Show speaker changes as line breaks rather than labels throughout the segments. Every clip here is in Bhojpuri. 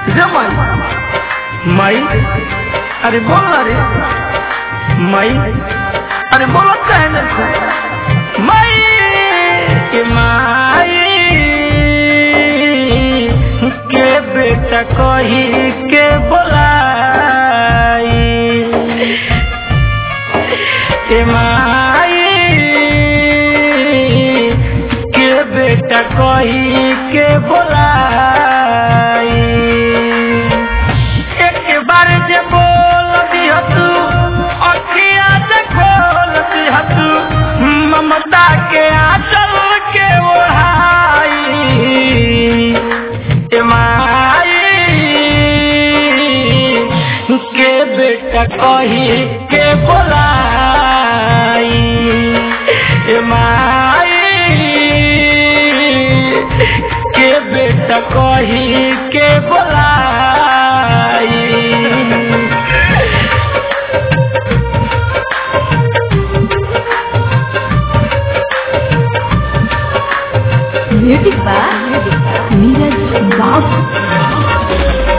रे माई माई अरे बोल ना रे माई अरे बोलो कहे ना तू माई के माई के बेटा कही के बोलाई के माई के बेटा कही के बोलाई एक बार जे बोल दिह तू अखिया से खोल दिह तू ममता के आंचल के ओढ़ाई ए माई के बेटा कही के बोलाई ए माई के बेटा कही के बोलाई
म्यूजिक बाय नीरज बाबू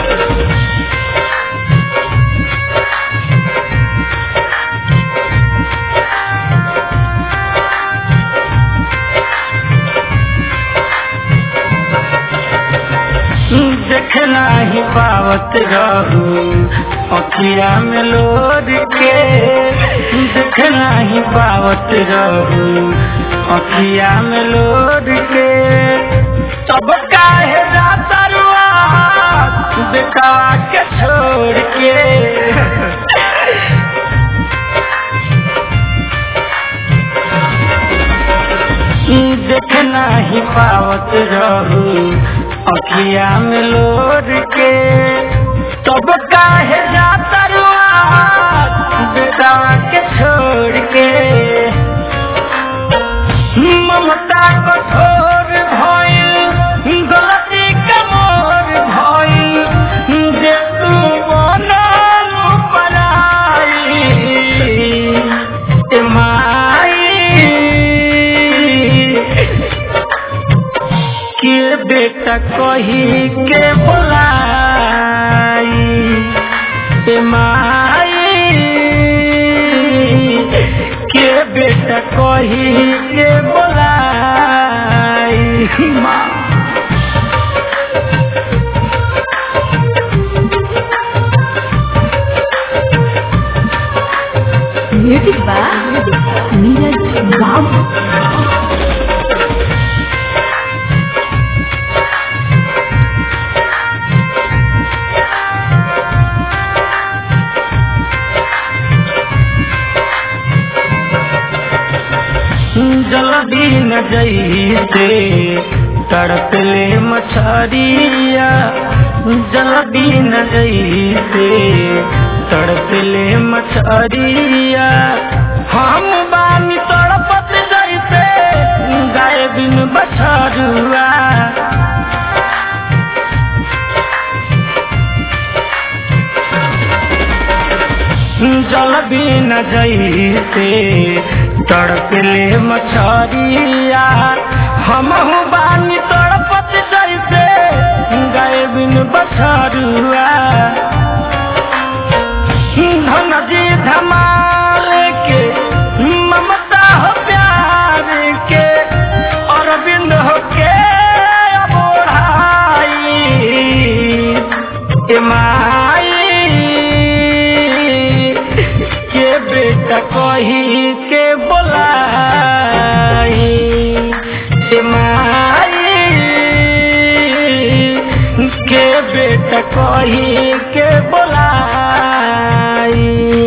देखना ही पावत रहू अखिया में लोर के देखना ही पावत रहू अखिया में लोर के तब काहे जाता रुआ बेटवा के छोड़ के देखना ही पावत रहू अखिया में लोर के तब काहे जाता रुआ बेटवा के छोड़ के ममता कठोर भइल गलती कमोर भइल जे तू बनल पराई ए माई के बेटा कही के बोलाई ए माई के बेटा कही के बोलाई माँ
म्यूजिक बाय नीरज बाबू
जल्दी न जैसे तड़पले मछरिया जल्दी न जैसे तड़पले मछरिया हम बानी तड़पत जैसे गाय बिन बछरुआ जल भी न जैसे तड़पले मछरिया हम बानी तड़पत जैसे गाय बिन बछरुआ धन जी धमाल के ममता हो प्यार के अरविंद हो के बोढ़ाई ए माई के बेटा कही के बोलाई ए माई के बेटा कही के बोलाई